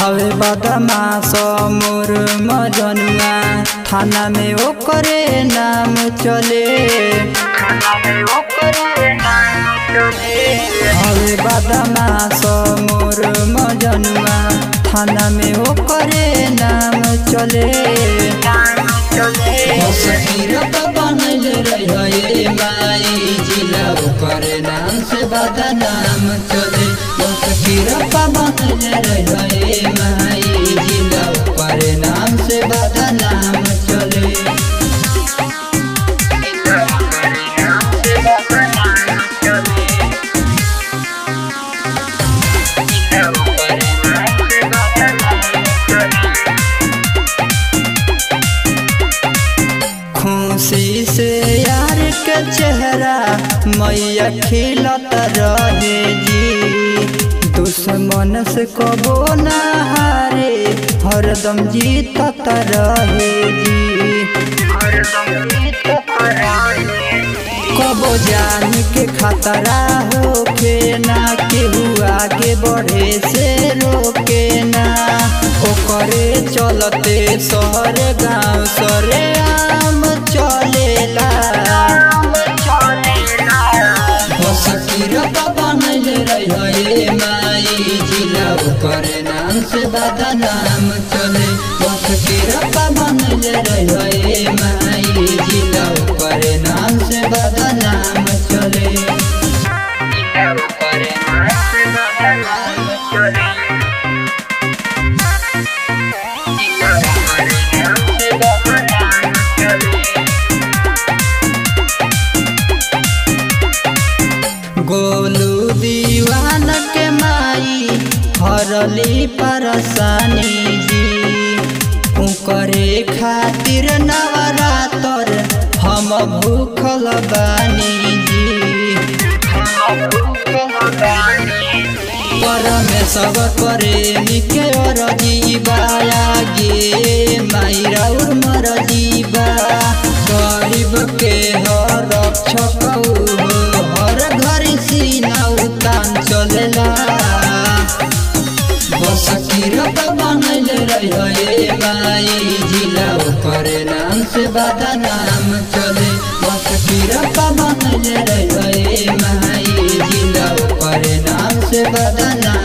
हवे बदमाश मोर मजनुआ थाना में ओकरे नाम चले हवे बदमाश मोर मजनुआ थाना में ओकरे नाम चले सकीरत बनल रहे माई जिला ओकर नाम से बदनाम चले सकीरत बनल रहे माई जिला ओकर नाम से बदनाम चले खुशी से यार के चेहरा मैया खिलत रहे जी दुश्मन से कबो ना हारे हरदम जीतत रहे जी कबो जान के खतरा होके ना केहू आगे बढ़े से रोके ना ओकरे चलते शहर गांव सरे आम चलेला सकीरत बनल रहे माई जिला ओकर नाम से बदनाम चले सकीरत बनल रहे माई जिला ओकर नाम से बदनाम चले गोलू दीवान के माई हरली परेशानी जी उकरे खातिर नवरातर हम भूखल बानी जी परमेश्वर करे निके और जीवा गे माई राउर मर जीवा गरीब के हर रक्षक हो हर घरी सीना उतान चलेला सकीरत बनल रहे माई जिला ओकर नाम से बदनाम चले सकीरत बनल रहे माई जिला ओकर नाम से बदनाम